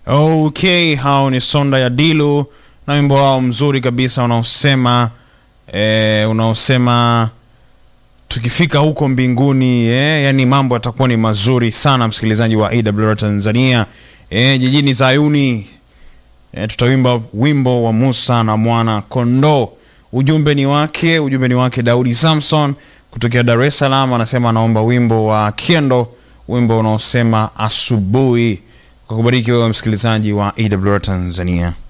Okay, hao ni Sonda ya Dilu na wimbo wao mzuri kabisa unaosema eh, unaosema tukifika huko mbinguni eh, yani mambo yatakuwa ni mazuri sana, msikilizaji wa AWR Tanzania eh, jijini Zayuni eh, tutawimba wimbo wa Musa na mwana kondoo. Ujumbe ni wake, ujumbe ni wake Daudi Samson kutokea Dar es Salaam, anasema anaomba wimbo wa Kiendo, wimbo unaosema asubuhi. Kwa kubariki wewe msikilizaji wa AWR Tanzania.